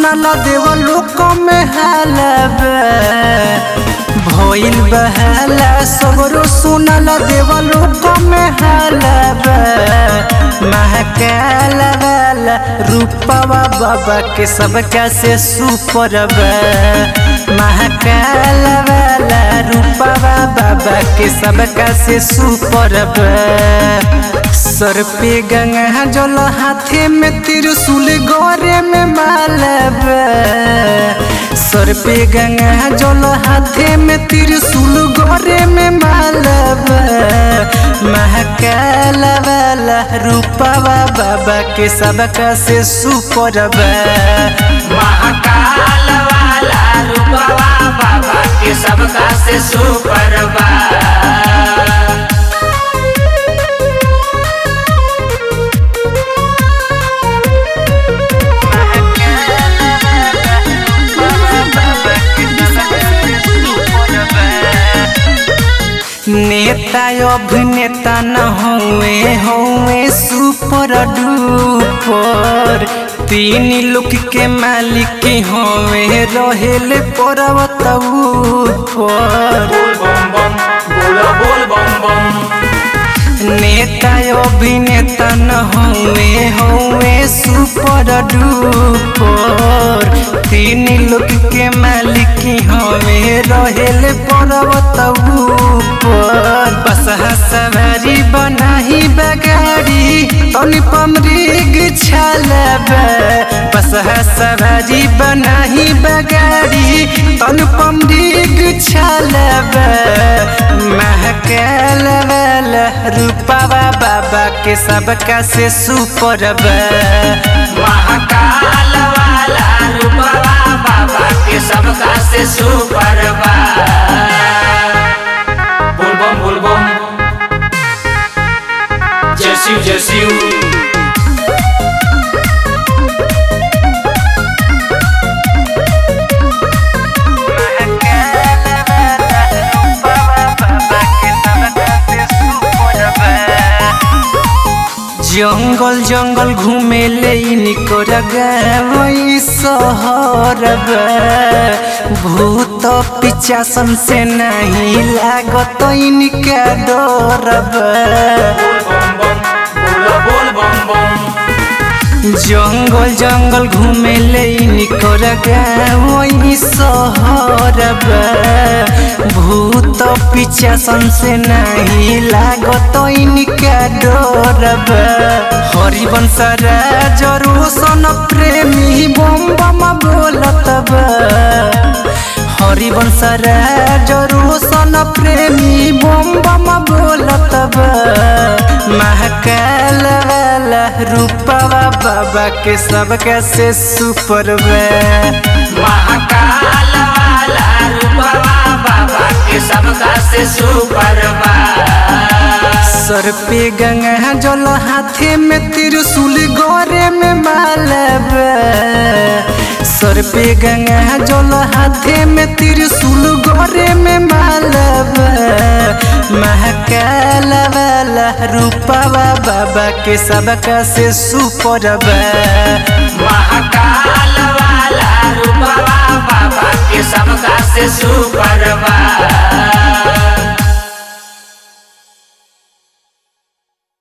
सुनल देव लोक में हालबे भइल बहला सगरो सुनल देव लोक में हालबे महकाल वाला रूपवा बाबा के सब कैसे सुपर महाकाल वाला रूपवा बाबा के सब कैसे सुपर सर पे गंगा जल हाथे में त्रिशूल गोरे में मालब सर पे गंगा जल हाथे में त्रिशूल गोरे में मालब महाकाल वाला रूपवा बाबा के सबका से सुपर महाकाल वाला रूपवा बाबा के सबका से सुपर बा नेता अभिनेता न हुए हुए सुपर डुपर तीन लोक के मालिक हुए रहेले पर्वत ऊपर बोल बम बम बोलो बोल बम बम नेता अभिनेता न हुए हुए सुपर डुपर तीन लोक के मालिक हुए रहेले पर्वत ऊपर बसहा सवारी बनाही बगाड़ी तनी पमरीग छलबे बसहा सवारी बनाही बगाड़ी तन पमरीग छलबे महकाल वाला रूपवा बाबा के सबका से सुपर महाकाल वाला रूपवा बाबा के सबका से सुपर बा बोल बम बोल बम जय शिव जय शिव जंगल जंगल घूमे ले निकोर गई शहर भूत पिचासन से नहीं लागत इनका डर बोल बम बम बोलो बोल बम बम जंगल जंगल घूमे ले निकोर गई शहर भूत पिचासन से नहीं लागत इनका डर हरिवंश राजरो सन प्रेमी बम बम बोलत बा हरिवंश राजरो सन प्रेमी बम बम बोलत बा महाकाल वाला रूपवा बाबा के सबका से सुपर महाकाल वाला रूपवा बाबा के सबका से सुपर बा सर पे गंगा जल हाथे में त्रिशूल गोरे में मालब सर पे गंगा जल हाथे में त्रिशूल गोरे में मालब महाकाल वाला रूपवा बाबा के सबका से सुपर महाकाल वाला रूपवा बाबा के सबका से सुपर बा